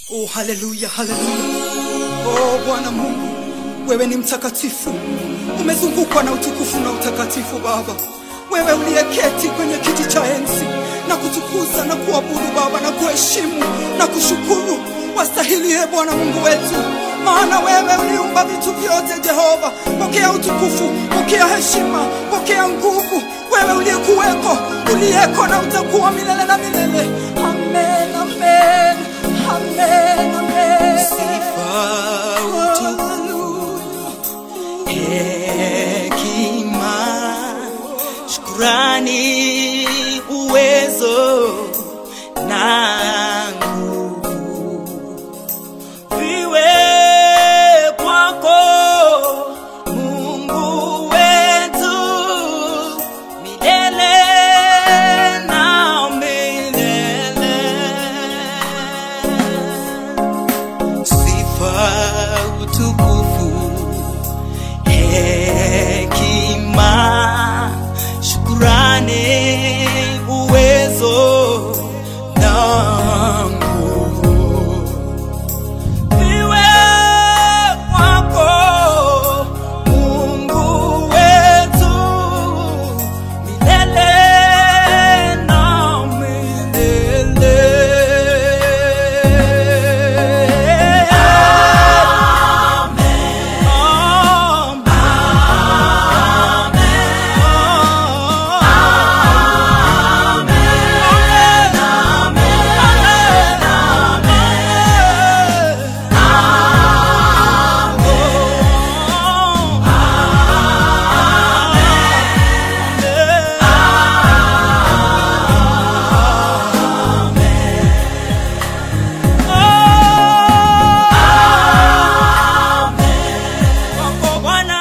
Oh, haleluya, haleluya. Oh, Bwana Mungu, wewe ni mtakatifu, umezungukwa na utukufu na utakatifu. Baba, wewe uliyeketi kwenye kiti cha enzi na kutukuza na kuabudu Baba na kuheshimu na kushukuru, wastahili ye Bwana Mungu wetu, maana wewe uliumba vitu vyote. Jehova, pokea utukufu, pokea heshima, pokea nguvu, wewe uliyekuweko, uliyeko na utakuwa milele na milele. Amen, amen, amen, amen. Sifa, utukufu, hekima, shukrani, uwezo na nguvu viwe kwako Mungu wetu milele na milele. Sifa, utukufu, hekima, shukurani, uwezo na nguvu viwe kwako Mungu wetu milele na milele. Kwako Bwana.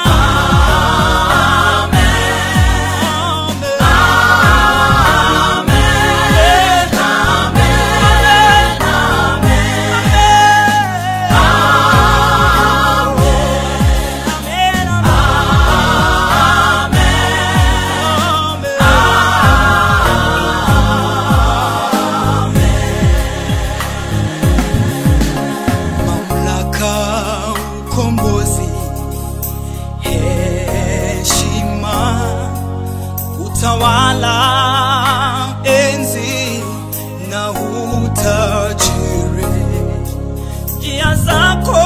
Mamlaka, ukombozi, heshima, utawala, enzi na utajiri, njia zako